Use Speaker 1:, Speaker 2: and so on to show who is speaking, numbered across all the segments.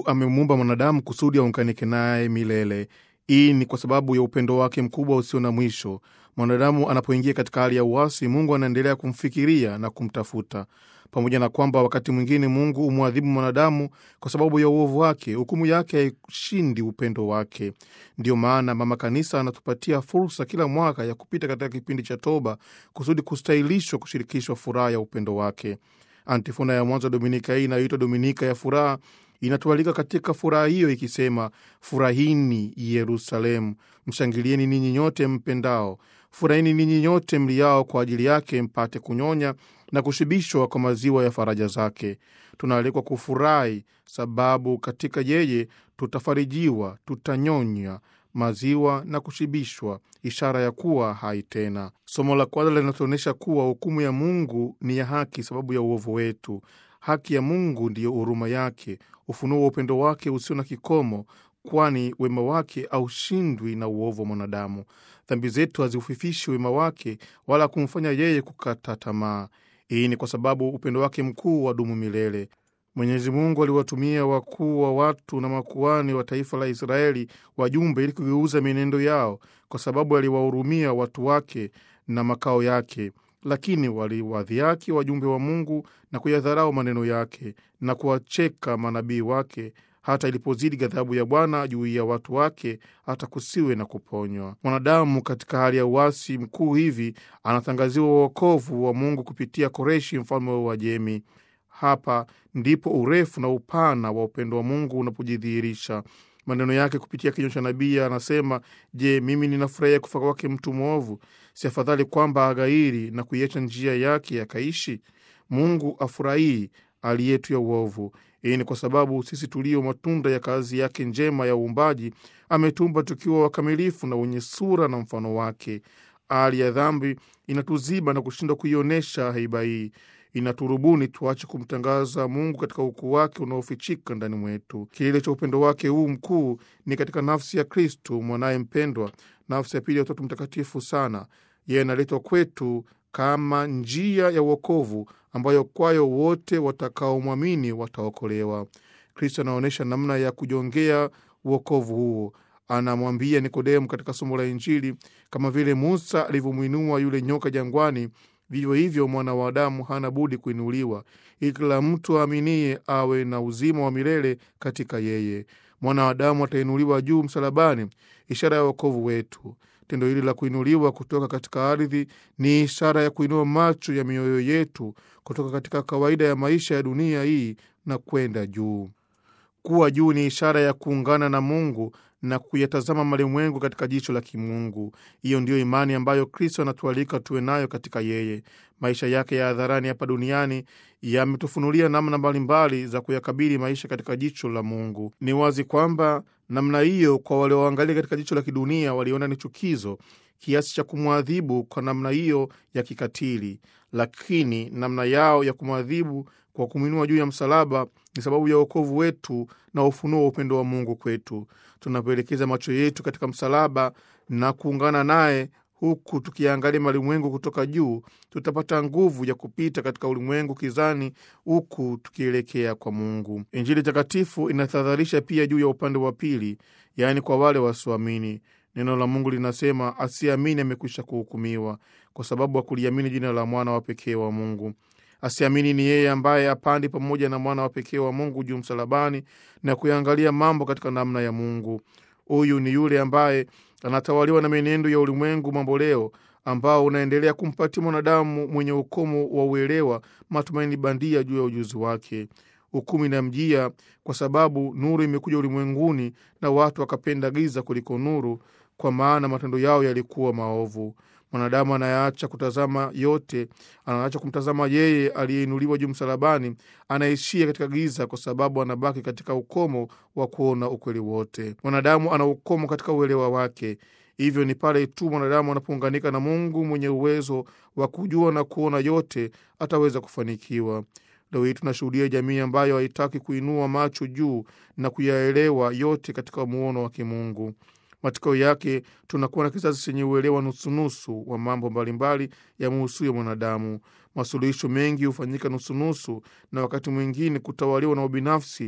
Speaker 1: Mungu amemuumba mwanadamu kusudi aunganike naye milele. Hii ni kwa sababu ya upendo wake mkubwa usio na mwisho. Mwanadamu anapoingia katika hali ya uasi, Mungu anaendelea kumfikiria na kumtafuta. Pamoja na kwamba wakati mwingine Mungu humwadhibu mwanadamu kwa sababu ya uovu wake, hukumu yake haishindi upendo wake. Ndiyo maana Mama Kanisa anatupatia fursa kila mwaka ya kupita katika kipindi cha toba kusudi kustahilishwa kushirikishwa furaha ya upendo wake. Antifona ya mwanzo Dominika hii inayoitwa Dominika ya Furaha inatualika katika furaha hiyo ikisema, furahini Yerusalemu, mshangilieni ninyi nyote mpendao, furahini ninyi nyote mliao kwa ajili yake, mpate kunyonya na kushibishwa kwa maziwa ya faraja zake. Tunaalikwa kufurahi, sababu katika yeye tutafarijiwa, tutanyonya maziwa na kushibishwa, ishara ya kuwa hai tena. Somo la kwanza linatuonyesha kuwa hukumu ya Mungu ni ya haki sababu ya uovu wetu. Haki ya Mungu ndiyo huruma yake, ufunuo wa upendo wake usio na kikomo, kwani wema wake haushindwi na uovu wa mwanadamu. Dhambi zetu haziufifishi wema wake wala kumfanya yeye kukata tamaa. Hii ni kwa sababu upendo wake mkuu wadumu milele. Mwenyezi Mungu aliwatumia wakuu wa watu na makuani wa taifa la Israeli wajumbe ili kugeuza mienendo yao, kwa sababu aliwahurumia watu wake na makao yake. Lakini waliwadhiaki wajumbe wa Mungu na kuyadharau maneno yake na kuwacheka manabii wake, hata ilipozidi ghadhabu ya Bwana juu ya watu wake, hata kusiwe na kuponywa. Mwanadamu katika hali ya uasi mkuu hivi anatangaziwa uokovu wa Mungu kupitia Koreshi, mfalme wa Uajemi. Hapa ndipo urefu na upana wa upendo wa Mungu unapojidhihirisha. Maneno yake kupitia kinywa cha nabii anasema, Je, mimi ninafurahia kufa kwake mtu mwovu? Si afadhali kwamba aghairi na kuiacha njia yake akaishi? Mungu afurahii hali yetu ya uovu. Hii ni kwa sababu sisi tulio matunda ya kazi yake njema ya uumbaji ametumba tukiwa wakamilifu na wenye sura na mfano wake. Hali ya dhambi inatuziba na kushindwa kuionyesha haiba hii inaturubuni tuache kumtangaza Mungu katika ukuu wake unaofichika ndani mwetu. Kilele cha upendo wake huu mkuu ni katika nafsi ya Kristu mwanaye mpendwa, nafsi ya pili ya Utatu Mtakatifu sana. Yeye analetwa kwetu kama njia ya uokovu ambayo kwayo wote watakaomwamini wataokolewa. Kristo anaonyesha namna ya kujongea uokovu huo. Anamwambia Nikodemu katika somo la Injili, kama vile Musa alivyomwinua yule nyoka jangwani vivyo hivyo mwana wa Adamu hana budi kuinuliwa, ili kila mtu aaminie awe na uzima wa milele katika yeye. Mwana wa Adamu atainuliwa juu msalabani, ishara ya wokovu wetu. Tendo hili la kuinuliwa kutoka katika ardhi ni ishara ya kuinua macho ya mioyo yetu kutoka katika kawaida ya maisha ya dunia hii na kwenda juu. Kuwa juu ni ishara ya kuungana na Mungu na kuyatazama malimwengu katika jicho la kimungu. Hiyo ndiyo imani ambayo Kristo anatualika tuwe nayo katika yeye. Maisha yake ya hadharani hapa duniani yametufunulia namna mbalimbali za kuyakabili maisha katika jicho la Mungu. Ni wazi kwamba namna hiyo, kwa walioangalia katika jicho la kidunia, waliona ni chukizo kiasi cha kumwadhibu kwa namna hiyo ya kikatili, lakini namna yao ya kumwadhibu kwa kumwinua juu ya msalaba ni sababu ya wokovu wetu na ufunuo wa upendo wa Mungu kwetu. Tunapoelekeza macho yetu katika msalaba na kuungana naye, huku tukiangalia malimwengu kutoka juu, tutapata nguvu ya kupita katika ulimwengu kizani, huku tukielekea kwa Mungu. Injili takatifu inatahadharisha pia juu ya upande wa pili, yaani kwa wale wasioamini. Neno la Mungu linasema, asiamini amekwisha kuhukumiwa, kwa sababu hakuliamini jina la mwana wa pekee wa Mungu. Asiamini ni yeye ambaye apandi pamoja na mwana wa pekee wa Mungu juu msalabani na kuyaangalia mambo katika namna ya Mungu. Huyu ni yule ambaye anatawaliwa na mienendo ya ulimwengu mamboleo ambao unaendelea kumpatia mwanadamu mwenye ukomo wa uelewa matumaini bandia juu ya ujuzi wake. Hukumu inamjia kwa sababu nuru imekuja ulimwenguni na watu wakapenda giza kuliko nuru, kwa maana matendo yao yalikuwa maovu. Mwanadamu anayaacha kutazama yote, anaacha kumtazama yeye aliyeinuliwa juu msalabani, anaishia katika giza, kwa sababu anabaki katika ukomo wa kuona ukweli wote. Mwanadamu ana ukomo katika uelewa wake. Hivyo ni pale tu mwanadamu anapounganika na Mungu mwenye uwezo wa kujua na kuona yote, ataweza kufanikiwa. Leo hii tunashuhudia jamii ambayo haitaki kuinua macho juu na kuyaelewa yote katika muono wa kimungu. Matokeo yake tunakuwa na kizazi chenye uelewa nusunusu wa mambo mbalimbali yamuhusuyo mwanadamu. Masuluhisho mengi hufanyika nusunusu, na wakati mwingine kutawaliwa na ubinafsi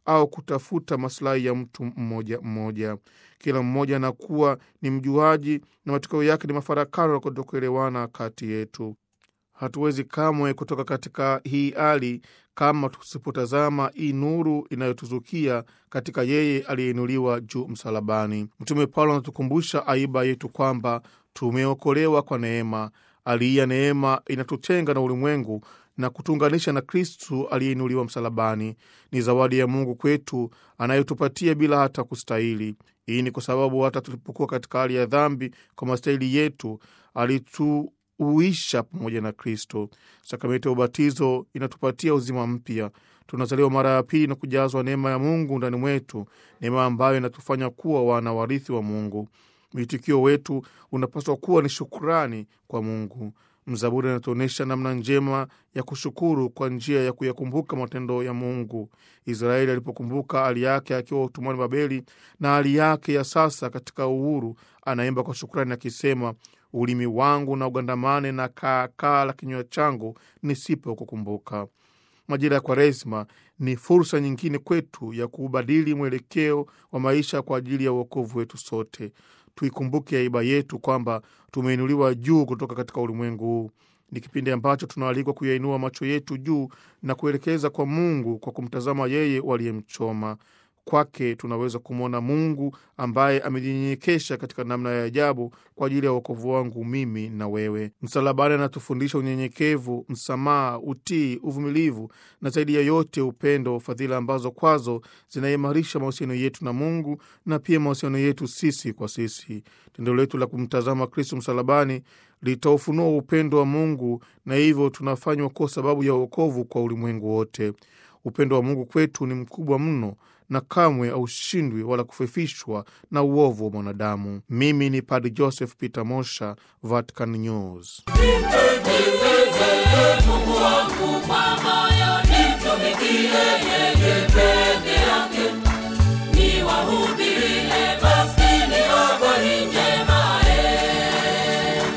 Speaker 1: au kutafuta masilahi ya mtu mmoja mmoja. Kila mmoja anakuwa ni mjuaji, na matokeo yake ni mafarakano na kutokuelewana kati yetu. Hatuwezi kamwe kutoka katika hii hali kama tusipotazama hii nuru inayotuzukia katika yeye aliyeinuliwa juu msalabani. Mtume Paulo anatukumbusha aiba yetu kwamba tumeokolewa kwa neema. Hali ya neema inatutenga na ulimwengu na kutuunganisha na Kristu aliyeinuliwa msalabani. Ni zawadi ya Mungu kwetu anayotupatia bila hata kustahili. Hii ni kwa sababu hata tulipokuwa katika hali ya dhambi kwa mastahili yetu alitu uisha pamoja na Kristo. Sakramenti ya ubatizo inatupatia uzima mpya. Tunazaliwa mara ya pili na kujazwa neema ya Mungu ndani mwetu, neema ambayo inatufanya kuwa wana warithi wa Mungu. Mwitikio wetu unapaswa kuwa ni shukurani kwa Mungu. Mzaburi anatuonyesha namna njema ya kushukuru kwa njia ya kuyakumbuka matendo ya Mungu. Israeli alipokumbuka hali yake akiwa utumwani Babeli na hali yake ya sasa katika uhuru, anaimba kwa shukrani akisema ulimi wangu na ugandamane na kaakaa la kinywa changu nisipo kukumbuka. Majira ya Kwaresma ni fursa nyingine kwetu ya kuubadili mwelekeo wa maisha kwa ajili ya uokovu wetu sote. Tuikumbuke aiba yetu kwamba tumeinuliwa juu kutoka katika ulimwengu huu. Ni kipindi ambacho tunaalikwa kuyainua macho yetu juu na kuelekeza kwa Mungu kwa kumtazama yeye waliyemchoma. Kwake tunaweza kumwona Mungu ambaye amejinyenyekesha katika namna ya ajabu kwa ajili ya uokovu wangu mimi na wewe. Msalabani anatufundisha unyenyekevu, msamaha, utii, uvumilivu na zaidi ya yote upendo, fadhila ambazo kwazo zinaimarisha mahusiano yetu na Mungu na pia mahusiano yetu sisi kwa sisi. Tendo letu la kumtazama Kristo msalabani litaufunua upendo wa Mungu na hivyo tunafanywa kuwa sababu ya uokovu kwa ulimwengu wote. Upendo wa Mungu kwetu ni mkubwa mno na kamwe haushindwi wala kufifishwa na uovu wa mwanadamu. Mimi ni Padre Joseph Peter Mosha, Vatican News.
Speaker 2: Mungu wangu kwa moyo